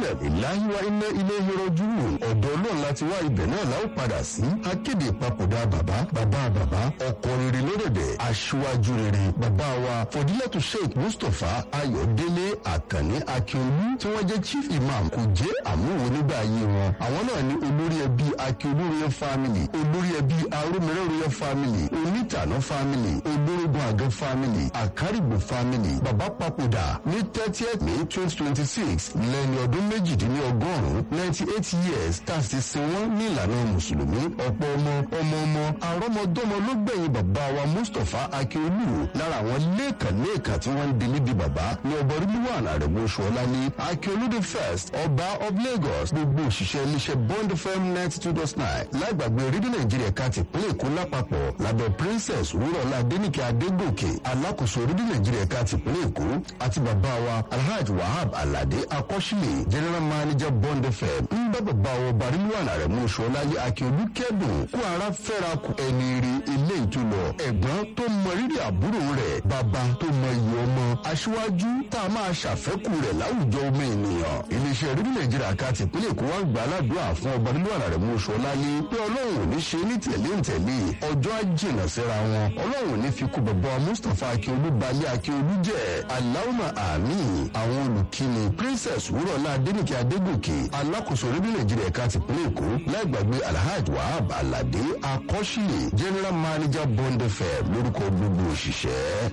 inna lillahi wa inna ilayhi raji'un ọ̀dọ̀ ọlọ́run láti wá ibẹ̀ náà la ó padà sí akéde ìpapòdà bàbá bàbá bàbá ọkọ rere lódòdè aṣíwájú rere bàbá wa fọdílẹ́tù sheikh mustapha ayọ̀délé àkànní akíolú tí wọ́n jẹ́ chief imam kò jẹ́ àmúwò nígbà ayé wọn àwọn náà ní olórí ẹbí akíolú royal family olórí ẹbí arúmẹrẹ royal family onítànà family olórógun àgẹ family àkárìgbò family bàbá papòdà ní thirtieth may twenty twenty six lẹ́ni ọdún méjìdínlọ́gọ́rùn-ún ninety eight years tá a sì sin wọ́n ní ìlànà mùsùlùmí ọ̀pọ̀ ọmọ ọmọ ọmọ àrọ́mọdọ́mọ ló gbẹ̀yìn bàbá wa mustapha akíolú lára àwọn lẹ́ẹ̀kan-lẹ́ẹ̀kan tí wọ́n ń di níbi bàbá ní ọba rílùwàn àrẹ̀mú ṣọlá ní akíolú the first ọba of lagos gbogbo òṣìṣẹ́ iléeṣẹ́ bond fm ninety two dot nine lágbàgbé rédíò nàìjíríà ká ti pínlẹ̀ èkó lápapọ̀ lábẹ́ princess wúrọ̀lá adéníkẹ́ adégòkè alákòóso rédíò nàìjíríà ká ti pínlẹ̀ èkó àti bàbá wa alhaji wahab alade akọ́ṣílẹ̀ general manager bond fm ń bá bàbá wa ọba rílùwàn àrẹ̀mú ṣọlá yé akíolú kẹ́dùn kó ara fẹ́ra kù ẹni rí ilé ìtúlọ̀ ẹ̀gbọ́n tó mọ rírì àbúrò rẹ̀ bàbá tó mọ iye ọmọ aṣíwájú tá a máa ṣàfẹ́kù rẹ̀ láwùjọ ọmọ ènìyàn iléeṣẹ́ rédíò nàìjíríà ká ti pínlẹ̀ èkó wá gbà aládùúrà fún ọba nínú àrà mú oṣù ọláyé pé ọlọ́run ò ní ṣe ní tẹ̀lé ń tẹ̀lé ọjọ́ àjìnà síra wọn ọlọ́run ò ní fi kú bàbá mustapha akíolú balẹ̀ akíolú jẹ́ aláwùmá àmì àwọn olùkíni princess wúrọ̀lá adénìkẹ́ adégòkè alákòóso rédíò nàìjíríà ká ti pínlẹ̀ èkó láìgbàgbé alhaji wahab alade akọ́ṣílẹ̀ general manager bond fm lórúkọ gbogbo òṣìṣẹ́.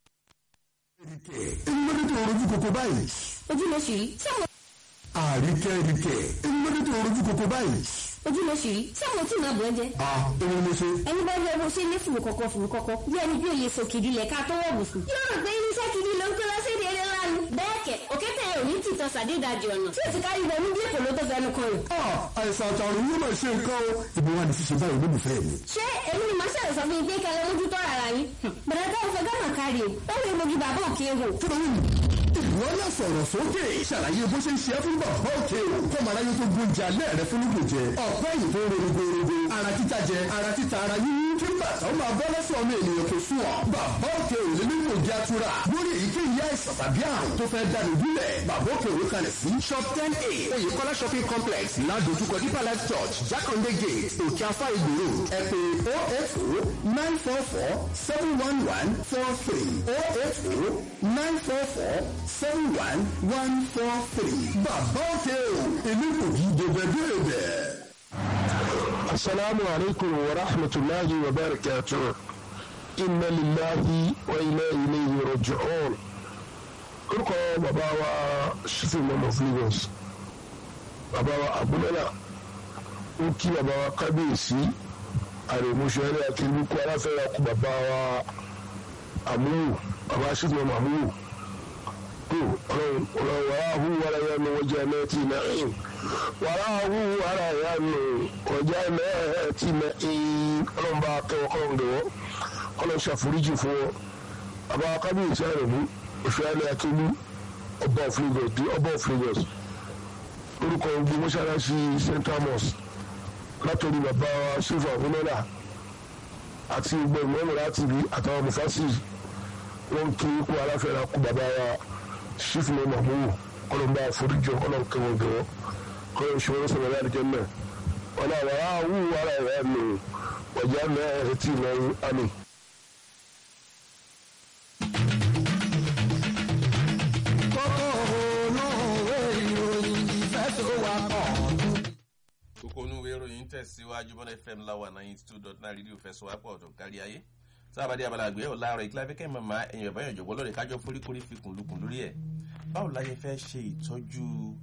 ìmọ̀lẹ́ tó rojú koko báyìí. ojú ló ṣì rí tí àwọn àríkẹ́ ríkẹ́ ìmọ̀lẹ́ tó rojú koko báyìí. ojú ló ṣì rí tí àwọn tí màá bọ̀ ẹ́ jẹ́. a èwo ni mo ṣe. ẹni bá yẹ bó ṣe ní fùrù kọ̀kọ̀ fùrù kọ̀kọ̀ bí ẹni bí òye sọ kìdí lẹ̀ ká tó wọ̀ bùsùn. yóò rò pé irinṣẹ́ kìdí ló ń kó lọ sí èdè eré ńlá ni. bẹ́ẹ̀ kẹ̀ òkété ò ní tìtọ́ sàdédàjì ọ̀nà tí ò ti kárí ibẹ̀ ní bí èkó ló tó fẹnu kan rẹ̀. a àìsàn àtàrùn yóò máa ṣe nǹkan o. ìbò wa ní ṣíṣe báyìí olólùfẹ́ mi. ṣé èmi ni màá ṣàlẹ̀ sọ fún yín pé kẹlẹ́ mójú tọ́ ara yín. bẹ̀rẹ̀ tó ń fẹ́ gánà kárí o ó lè mojú bàbá òkè hò. kí ló ń ìwọ náà sọ̀rọ̀ sókè ṣàlàyé bó ṣe ń ṣe é fún bàbá òkè o kọ́mọ aráyé tó gbóúnjẹ alẹ́ rẹ fún lùkù jẹ ọ̀pẹ́ yìí tó rorogorogo ara títa jẹ ara títa ara yíyí kí bàtà ó máa bọ́ lẹ́sẹ̀ ọmọ ènìyàn tó sùn ọ́ bàbá òkè ò lè nílò ìjà tura lórí èyíkéyìí àìsàn tàbí àrùn tó fẹ́ dànù bílẹ̀ bàbá òkè òwe kalẹ̀ sí shop ten a oyèkọ́lá shopping complex ládojúkọ deeper life church jákàndé gate òkè afá ìgbòho ẹ pè oh eight oh nine four four seven one one four three oh eight oh nine four four seven one one four three bàbá òkè o èmi kò kí dèbẹ̀dèbẹ̀. السلام عليكم ورحمة الله وبركاته إن لله وإنا إليه راجعون orúkọ bàbá wa ṣífì mọ́mọ́ flavours bàbá wa abúlẹ́là ó kí bàbá wa kábíyèsí àrèmúṣẹ́rẹ́ àti lukú aláfẹ́ra kú bàbá wa àmúwò bàbá ṣífì mọ́mọ́ àmúwò tó ọlọ́run ọlọ́run wàá hu wàrà yẹn ní wọ́n jẹ́ mẹ́tì náà wàá hu wàrà yẹn ní wọ́n jẹ́ mẹ́tì náà ọlọ́run bá kẹ́wọ́ kọ́lọ́run dẹ̀wọ́ kọ́lọ́run ṣàforíjì fún wọn bàbá wa kábíyèsí àrèmú òṣèlú akíní ọba of lagos di ọba of lagos orúkọ gbogbo mọ́ṣáláṣí central mosque látọ̀rí bàbá wa ṣèfà fúnẹ́là àti gbogbo ìmọ̀ọ́mọ̀ láti rí àtàwọn mufasi wọn ń kí ikú aláfẹ́ra kú bàbá wa ṣífù ní mahmoud kọlọmbà àforíjọ kọlọǹkẹwọn gẹwọ kọlọǹṣẹ wọn sọ̀rọ̀ láti jẹ náà wọn náà wàá wù wàrà ẹ̀ nù ọjà mẹ́rin ẹ̀ tí ì lọ́rùn àmì. kókó inú ìwé ìròyìn tẹ̀síwájú bọ́dẹ̀ fm láwa ninety two dot nine rédíò fẹsọ̀wápọ̀ ọ̀dọ̀ kárí ayé sábàdí abalàgbé ọ̀làrọ̀ ìkíláfẹ́kẹ́ mọ̀mọ́ ẹ̀yìn ọ̀bá ìjọ̀gbọ́n lórí kájọ foríkorí fikùn lukùn lórí ẹ̀ báwo la ṣe fẹ́ ṣe ìtọ́jú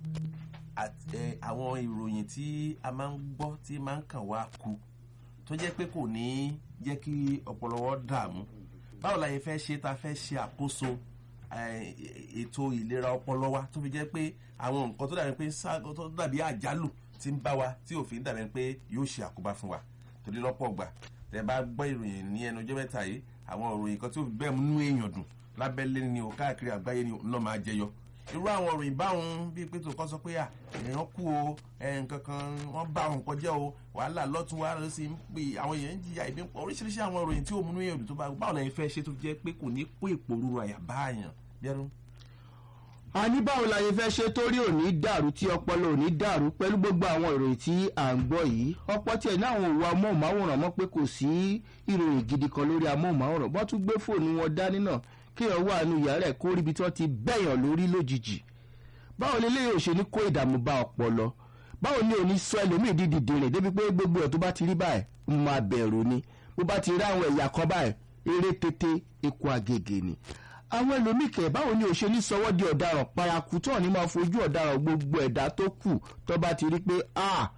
àwọn ìròyìn tí a máa ń gbọ́ tí máa ń kàn wá ku tó jẹ́ pé kò ní jẹ́ kí ọ̀pọ̀lọpọ̀ dààmú báwo la ṣe fẹ́ ṣe ta fẹ́ ṣe àkóso ètò ìlera ọpọlọ wa tó fi jẹ́ pé àwọn nǹkan tó dàbí pé tó dàbí àjálù ti ń bá wa tí òfin dàbí pé yóò ṣe àkóbá fún wa torí lọ́pọ̀ gbà tẹ bá gbọ́ ìròyìn ní ẹnu ọjọ́ mẹ́ta yìí àwọn ìròyìn kan tí ó fi bẹ́ẹ̀ mú èèyàn dùn lábẹ́lé ni o káàkiri àgbáyé ni lọ́ máa jẹyọ irú àwọn ìròyìn báwọn bíi pé tòkọ́ sọ pé èèyàn kú o nǹkan kan wọ́n bá àwọn nǹkan jẹ́ o wàhálà lọ́tún wàhálà ló sì ń pè àwọn èèyàn ń jìyà ìbí oríṣiríṣi àwọn ìròyìn tí ó múnú èèyàn tó bá báwo lẹ́yìn fẹ́ ṣe tó jẹ́ pé kò ní kó ìpòrúru àyà báàyàn bẹ́ẹ̀rù. a ní báwo la yẹ fẹ́ ṣe torí òní dàrú tí ọpọlọ òní dàrú pẹ̀lú gbogbo àwọn ìròyìn tí à ń gbọ́ yìí ọ̀pọ̀ tiẹ̀ ní àwọn òwò amóhùnmáwòrán mọ́ pé kò sí ìròyìn gidi kan lórí amóhùnmáwòrán bọ́n tún gbé fóònù wọn dání náà kéèyàn wà nù yàrá ẹ̀ kó ríbi tí wọ́n ti bẹ̀yàn lórí lójijì báwo lè léyìn òṣèlú kó ìdààmú bá ọpọlọ báwo ni òní sọ ẹlòmíì dídì dìrìn débi pé gbogbo ẹ̀ tó bá ti rí báyìí ń máa bẹ̀rù ni bó bá ti rí àwọn ẹ̀yà kan báyìí eré tètè eku àgègè ni àwọn ẹlòmíì kẹ̀ báwo ni òṣèlú sọwọ́ di ọ̀daràn paraku tó ní máa fojú ọ̀daràn gbogbo ẹ̀dá tó kù tó bá ti rí pé a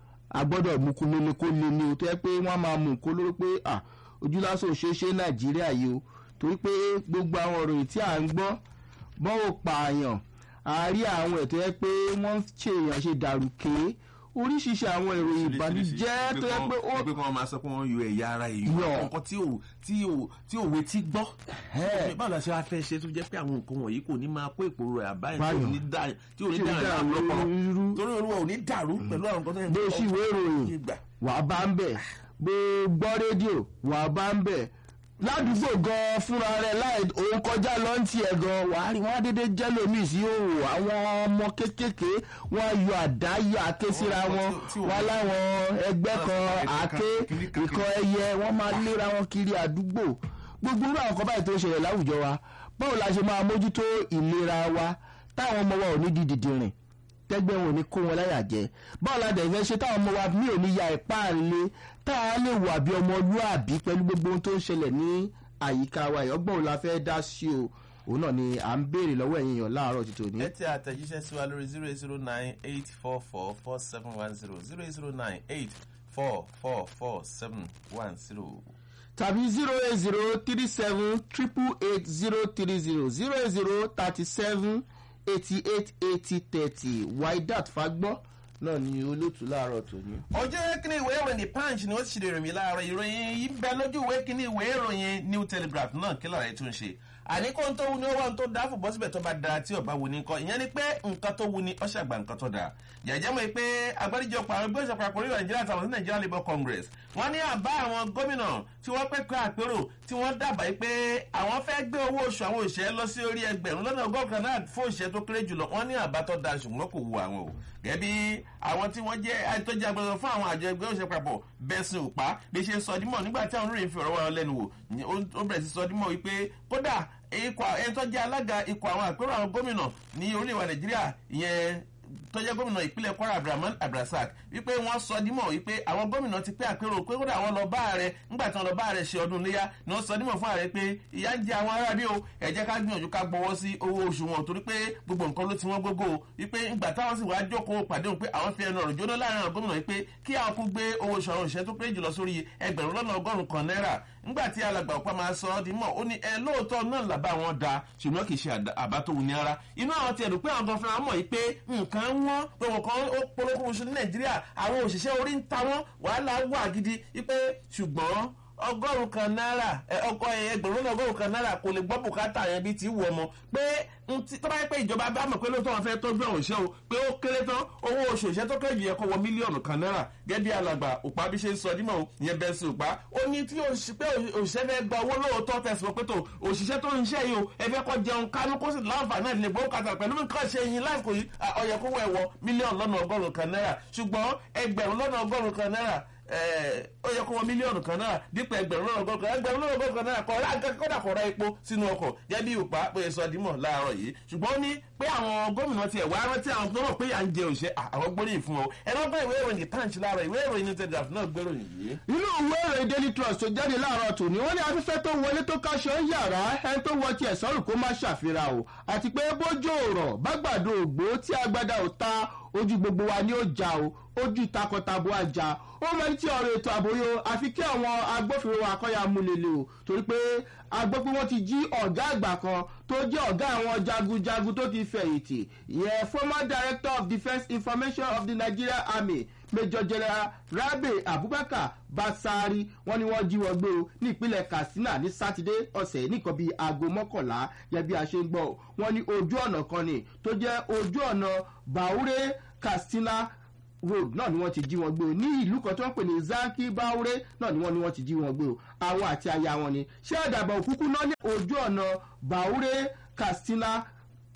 a gbọ́dọ̀ mú kú lóní kó lé ní o tó yẹ pé wọ́n máa mú kó lórí pé a ojú lásán òṣèṣe nàìjíríà yìí o torí pé gbogbo àwọn ìròyìn tí à ń gbọ́ bọ́n ò pààyàn àárí àwọn ètò yẹ pé wọ́n ń ṣe èèyàn ṣe dàrúkè oríṣiríṣi àwọn ìròyìn ìbànújẹ́ tó yẹ pé ó pé kí wọ́n máa sọ pé wọ́n yọ ẹ̀yà ara èèyàn Yọ. àwọn nǹkan tí ò tí ò tí ò wetí gbọ́. báwo la ṣe wá fẹ́ ṣe tó jẹ́ pé àwọn nǹkan wọ̀nyí kò ní máa kó ìpòrò rẹ̀ àbáyé tí ò Báyọ̀. ní dá tí ò ní Tí ò ní dá dá àwọn lọ́pọ̀lọ́ irú. torí olúwa ò ní dàrú pẹ̀lú àwọn nǹkan tó yẹ bó o sì ìwé ìròyìn gbà. wà á bá ń bẹ̀ bó o gbọ́ rédíò wà á bá ń bẹ̀ ládùúgbò gan fúnra rẹ̀ láì òun kọjá lọ ń tiẹ̀ gan wà á rí wọn á dédé jẹ́ lómi sí òwò àwọn ọmọ kéékèèké wọn á yọ àdá yọ àké síra Àwọn wọn tí- tí ò- wọn láwọn ẹgbẹ́ kan àké kìnìkan- ìkan ẹyẹ wọn máa léra wọn kiri àdúgbò gbogbo irú àwọn kan báyìí tó ń ṣẹlẹ̀ láwùjọ wa báwo la ṣe máa mójútó ìlera wa táwọn ọmọ wa ò ní di dìdìrìn tẹ́gbẹ́ wọn ò ní kó wọn láyà jẹ báwo la dẹ̀ fẹ́ ṣe táwọn ọmọ wa mi ò ní ya ipá ńlẹ̀ táwa lè wà bí ọmọlúàbí pẹ̀lú gbogbo ohun tó ń ṣẹlẹ̀ ní àyíká wa ìyọ́gbọ́n ò la fẹ́ dá sí o òun náà ni à ń béèrè lọ́wọ́ ẹ̀yin èèyàn láàárọ̀ ti tòní. ẹ tẹ àtẹ̀jíṣẹ́ sí wa lórí zero eight zero nine eight four four four seven one zero zero eight zero nine eight four four four seven one zero. tàbí zero eight zero three seven triple eight zero three zero zero eight zero thirty seven eighty eight eighty thirty waidat fagbọ́ náà ni olóòtú láàárọ̀ tòní. ọjọ́ kíní ìwé ìròyìn punch ni ó ti ṣe ìròyìn láàárọ̀ ìròyìn yìí ń bẹ lójú ìwé kíní ìwé ìròyìn new telegraph náà kí lọ́ọ̀rẹ́ tó ń ṣe àní kó ń tó wu ni ó wà ń tó dáàfò bọ́ síbẹ̀ tó bá da tí ọba wu ni kọ́ ìyẹn ni pé nǹkan tó wu ni ó ṣàgbà nǹkan tó da jẹ̀jẹ̀ mọ̀ pé agbáríjọpọ̀ àwọn ẹgbẹ́ ìṣọ̀pọ̀ àkórí nàìjíríà àtàwọn sí nàìjíríà labour congress wọ́n ní àbá àwọn gómìnà tí wọ́n pẹ́ pẹ́ àpérò tí wọ́n dábàá pé àwọn fẹ́ gbé owó oṣù àwọn òṣìṣẹ́ lọ sí orí ẹgbẹ̀rún lọ́nà ọgọ́rùn kan náà fún òṣìṣẹ́ tó kéré jùlọ wọ́n ní àbá tó da ṣùgbọ́n kò wu àwọn o gẹ́bí àwọn tí wọ́n jẹ́ àìtọ́jú agbẹ̀rún fún àwọn àjọ ẹgbẹ́ òṣìṣẹ́ papọ̀ bẹ́sìn òpá bí ṣe sọ dímọ̀ nígbà tí àwọn oníròyìn fi ọ̀rọ̀ wọn lẹ́nu wò ní- ó- ó bẹ̀rẹ̀ sí sọ dímọ̀ wípé kódà ikọ̀ ẹni tó jẹ́ alága ikọ̀ àwọn àpérò àwọn gómìnà ní orílẹ̀-èdè nàìjíríà ìyẹn tó jẹ́ gómìnà ìpínlẹ̀ kwara abdulrahman abdulrasaq wípé wọ́n sọ dímọ̀ wípé àwọn gómìnà ti pé àpérò pé kódà àwọn lọ bá ààrẹ nígbà tí wọ́n lọ bá ààrẹ ṣe ọdún léyà ni wọ́n sọ dímọ̀ fún ààrẹ pé ìyá ń jẹ àwọn ará bí o ẹ jẹ́ ká gbìyànjú ká gbọ́wọ́ sí owó oṣù wọn torí pé gbogbo nǹkan ló ti wọ́n gbogbo o wípé ìgbà táwọn sì wá jókòó pàdé òun pé àwọn fi ẹnu ọ̀rọ̀ jóná láàrin àwọn gómìnà wípé kí àwọn kún gbé owó oṣù àwọn òṣìṣẹ́ tó kéré jùlọ sórí ẹgbẹ̀rún lọ́nà ọgọ́rùn-ún kan náírà nígbà tí alàgbà ọ̀pá máa sọ ọ́ di mọ̀ ó ní ẹ lóòótọ́ náà làbá wọn da ṣùgbọ́n kì í ṣe àdá- àbá tó wù ní ara inú àwọn tiẹ̀ dùn pé àwọn gan fúnra mọ̀ yìí pé nǹkan wọ́n pé wọn kan ó polówó oṣù ní nàìjíríà àwọn òṣìṣẹ́ orí ń ta wọ́n wàhálà wà gidi wípé ṣùgbọ́n ọgọ́rùn kan náírà ẹ, ọkọ ẹgbẹ̀rún lọ́nà ọgọ́rùn kan náírà kò lè gbọ́ bùkátà yẹn bíi ti wù ọmọ pé n ti- tó bá yẹ pé ìjọba bá mọ̀ pé lóòótọ́ wọn fẹ́ tọ́jú àwọn òṣìṣẹ́ o pé ó kéré tán owó oṣù òṣìṣẹ́ tó kéré jù yẹ kó wọ mílíọ̀nù kan náírà gẹ́gẹ́ bí alàgbà òpá bí ṣe ń sọ dímọ̀ o ìyẹn bẹ́ẹ̀ sí òpá ó ní tí òṣì- pé òṣìṣẹ́ fẹ́ gba owó lóòótọ́ tẹ̀sán pé tó òṣìṣẹ́ tó ń ṣe yìí o ẹ fẹ́ kọ́ jẹun kánú kó sì láǹfààní àti lè gbọ́ kàtà pẹ̀lú nǹkan ṣe yín láìpẹ́ yìí ọ̀yẹ̀ kó wọ ẹ̀wọ̀ mílíọ̀nù lọ́nà ọgọ́rùn-ún kan náírà ṣùgbọ́n ẹgbẹ̀rún lọ́nà ọgọ́rùn-ún kan náírà ẹ, ó yẹ kó wọ mílíọ̀nù kan náírà dípò ẹgbẹ̀rún lọ́nà ọgọ́rùn-ún kan ẹgbẹ̀rún lọ́nà ọgọ́rùn-ún kan náírà kọ́ ra nǹkan kọ́dà kọ́ ra epo sínú ọkọ̀ jẹ́ bí òpá bóyá sọ dímọ̀ láàárọ̀ yìí ṣùgbọ́n ó ní pé àwọn gómìnà tiẹ̀ wá rántí àwọn tó mọ̀ pé à ń jẹ òṣè àwọn gbóríyìn fún ọ ẹ̀rọ gbọ́ ìwé ìròyìn punch láàárọ̀ ìwé ìròyìn ní telegraph náà gbéròyìn yìí. inú ìwé ìròyìn daily trust tó jáde láàárọ̀ tòní wọ́n ní afẹ́fẹ́ tó wọlé tó káṣọ ń yàrá ẹni tó wọ tiẹ̀ sọ́rùn kó má ṣàfihàn o àti pé bójú òrọ̀ bágbàdo ògbó tí agbada ò ta ojú gbogbo wa ni ó jà o ojú takọtabo àjà ó mẹ́ni tí ọ̀rọ̀ ètò àbòyọ àfi kí àwọn agbófinró akọ́yà múlẹ̀lẹ̀ o torí pé a gbọ́ pé wọ́n ti jí ọ̀gá àgbà kan tó jẹ́ ọ̀gá àwọn jagunjagun tó ti fẹ̀yìntì ìyẹn former director of defence information of the nigerian army major general rabe abubakar basari wọn ni wọn jí wọn gbé o ní ìpínlẹ̀ katsina ní sátidé ọ̀sẹ̀ nìkan bíi aago mọ́kànlá yẹ bí a ṣe ń gbọ́ o. wọn ní ojú ọ̀nà kan ni tó jẹ́ ojú ọ̀nà baure katsina road náà ni wọ́n ti jí wọn gbé o ní ìlú kan tó ń pè ní zanki baure náà ni wọ́n ni wọ́n ti jí wọn gbé o àwọn àti aya wọn ni ṣé àdàbà òkúkú náà ní ojú ọ̀nà baure katsina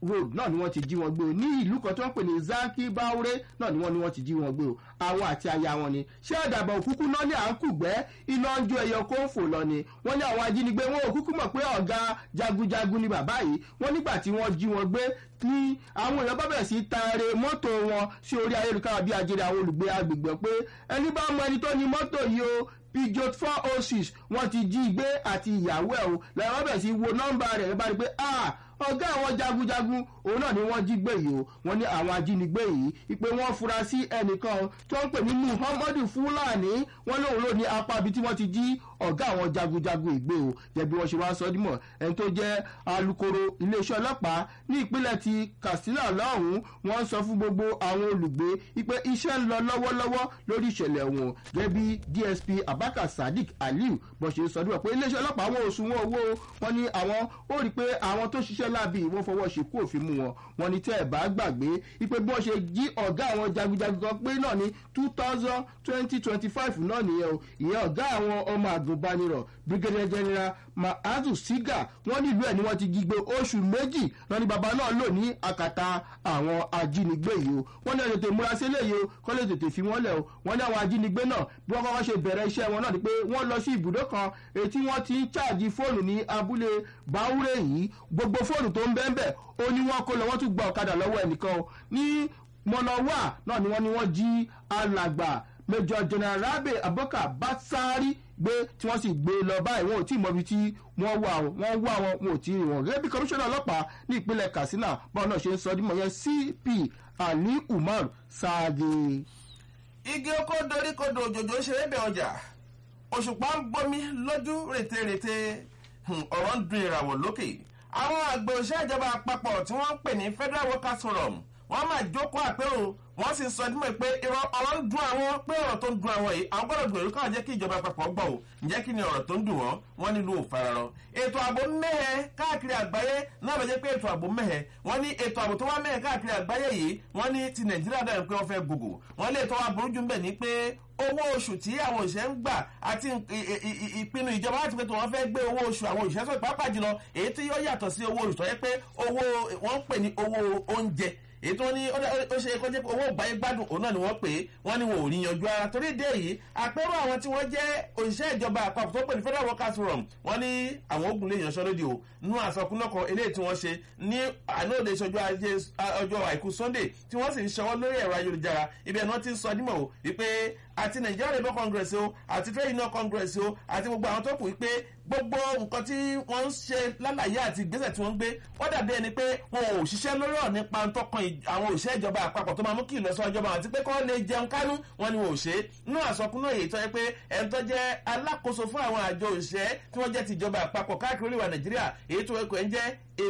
road náà ni wọ́n ti jí wọn gbé o ní ìlú kan tí wọ́n pè ní zaki baure náà ni wọ́n ni wọ́n ti jí wọn gbé o àwọn àti aya wọn ni ṣé ọ̀dàbọ̀ òkúkú náà ní à ń kùgbẹ́ iná ń jó ẹyọ kó ń fò lọ ni wọ́n ní àwọn ajínigbé wọn òkúkú mọ̀ pé ọ̀gá jagunjagun ni bàbá yìí wọ́n nígbà tí wọ́n jí wọn gbé ní àwọn èèyàn bá bẹ̀rẹ̀ sí taare mọ́tò wọn sí orí ayélujára bí ajere àwọn olùgbé agbègbè pé ẹni bá mọ ẹni tó ní mọ́tò yìí o pijot four oh six wọ́n ti jí gbé àti ìyàwó ẹ̀ o lẹ́yìn wọ́n bẹ̀rẹ̀ sí wo nọ́mbà rẹ̀ bá rí pé ah ọgá àwọn jagunjagun òun náà ni wọ́n jí gbé yìí o wọ́n ní àwọn ajínigbé yìí ipe wọ́n fura sí ẹnìkan tó ń pè ní muhammadu fulani wọ́n lóun ló ní apá ibi tí wọ́n ti jí ọ̀gá àwọn jagunjagun ìgbé o jẹ̀bi wọ́n ṣe wá sọ dímọ̀ ẹni tó jẹ́ alukoro iléeṣẹ́ ọlọ́pàá ní ìpínlẹ̀ ti katsina lọ́hùn-ún wọ́n sọ fún gbogbo àwọn olùgbé ipe iṣẹ́ ń lọ lọ́wọ́lọ́wọ́ lórí ìṣẹ̀lẹ̀ wọn gẹ́bí dsp abaka sadiq aliu bó ṣe sọ dímọ̀ pé iléeṣẹ́ ọlọ́pàá wọn ò sun wọn owó wọn ní àwọn ó rí i pé àwọn tó ṣiṣẹ́ láabi wọ́n fọwọ́ ṣekú òfin mú wọn wọn ní tẹ́ ẹ̀ bá gbàgbé ipe bí wọ́n ṣe jí ọ̀gá àwọn jagunjagun kan pé náà ní two thousand twenty twenty five náà nìyẹn o ìyẹn ọ̀gá àwọn ọmọ àgùnbánirọ̀ brigadier general mahazu siga wọ́n nílùú ẹ̀ ni wọ́n ti jí gbé oṣù méjì lọ ní baba náà lò ní àkàtà àwọn ajínigbé yìí o wọ́n ní tètè múra sí eléyìí o kọ́ lè tètè fi wọ́n lẹ̀ o wọ́n ní àwọn ajínigbé náà bí wọ́n kọ́kọ́ ṣe bẹ̀rẹ̀ iṣẹ́ wọn náà ni pé wọ́n lọ sí ibùdó kan ètí wọ́n ti ń ṣáàjì fóònù ní abúlé báwúrẹ́ yìí gbogbo fóònù tó ń bẹ́ẹ̀ bẹ́ẹ̀ ó ní wọ́n kó lọ wọ́n tún gba ọ̀kadà lọ́wọ́ ẹnìkan o ní mọ̀nàwá náà ni wọ́n ní wọ́n jí alàgbà major general rabe aboka batsari gbé tí wọ́n sì gbé lọ báyìí wọn ò tí ì mọbi tí wọ́n wà wọ́n wà wọn wọn ò tí ì rí wọn gẹ́gẹ́ bí komisanna ọlọ́pàá ní ìpínlẹ̀ katsina báwọn náà ṣe ń sọ dímọ̀ yẹn cp ali umar saage. igi oko dorí kodò òjòjò ṣeré bẹ ọjà òṣùpá ń gbomi lójú rètérètè ọ̀rọ̀ ń dun ìràwọ̀ lókè àwọn àgbẹ̀ òṣìṣẹ́ ìjọba àpapọ̀ tí wọ́n ń pè ní federal workers forum wọ́n máa jókòó àpérò wọ́n sì sọ dímọ̀ pé irọ́ ọ̀rọ̀ ń dun àwọn pé ọ̀rọ̀ tó ń dun àwọn yìí àwọn gbọ́dọ̀ gbèrú káwọn jẹ́ kí ìjọba àpapọ̀ gbọ́ ò ǹjẹ́ kí ni ọ̀rọ̀ tó ń dùn wọ́n wọ́n nílò òfararọ. ètò ààbò mẹ́hẹ̀ káàkiri àgbáyé náà bẹ̀ jẹ́ pé ètò ààbò mẹ́hẹ̀ wọ́n ní ètò ààbò tó wá mẹ́hẹ̀ káàkiri àgbáyé yìí wọ́n ní ti nàìjíríà dàbí pé wọ́n fẹ́ gbogbo wọ́n lè tọ́ wa burú jù ń bẹ̀ ní pé owó oṣù tí àwọn òṣìṣẹ́ ń gbà àti ìpinnu ìjọba láti pé tí wọ́n fẹ́ gbé owó oṣù àwọn òṣìṣẹ́ sọ̀rọ̀ pàápàá jùlọ èyí tí yóò yàtọ̀ sí owó oṣù tó yẹ pé owó wọ́n ń pè ní owó oúnjẹ èyí tó ní ó ṣe kó jẹ́ pé owó ìgbáyé gbádùn òun náà ni wọ́n pè é wọ́n ní wọn ò rí yanjú ara torí ìdí èyí àpérò àwọn tí wọ́n jẹ́ òṣìṣẹ́ ìjọba àpapọ̀ tó pè ní federal workers forum wọ́n ní àwọn ogun lè yanṣọ́ lódì o nú àsọkúnlọ́kọ̀ eléyìí tí wọ́n ṣe ní àlóòde ìṣojú ọjọ́ àìkú sunday tí wọ́n sì ń ṣọwọ́ lórí ẹ̀rọ ayélujára ibi ẹ̀ náà ti ń sọ dímọ̀ o wípé àti nigeria labour congress o àti trade union congress o àti gbogbo àwọn tó kù wípé gbogbo nǹkan tí wọ́n ń ṣe lálàyé àti ìgbésẹ̀ tí wọ́n ń gbé wọ́n dàbí ẹni pé wọn ò ṣiṣẹ́ lórí ọ̀ nípa tọkàn àwọn òṣìṣẹ́ ìjọba àpapọ̀ tó máa mú kí ìlọsọ ìjọba àti pé kọ́ lè jẹun kánú wọn ni wọn ò ṣe nínú àsọkúnú èyí tó yẹ pé ẹni tó jẹ́ alákòóso fún àwọn àjọ òṣìṣẹ́ tí wọ́n jẹ́ ti ìjọba àpapọ̀ káàkiri oríwà nàìjíríà èyí tó ẹkọ̀ ẹ̀ ń jẹ́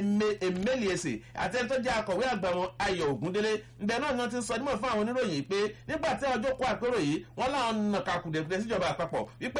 emeliese àti ẹni tó jẹ́ akọ̀wé àgbà wọn ayọ̀ ògúndélé ǹbẹ̀ náà ni wọ́n ti ń sọ nímọ̀ fún àwọn oníròyìn pé nígbà tí ọjọ́ kó àpérò yìí wọ́n láwọn nàkàkùdẹ̀kùdẹ̀ síjọba àpapọ̀ wípé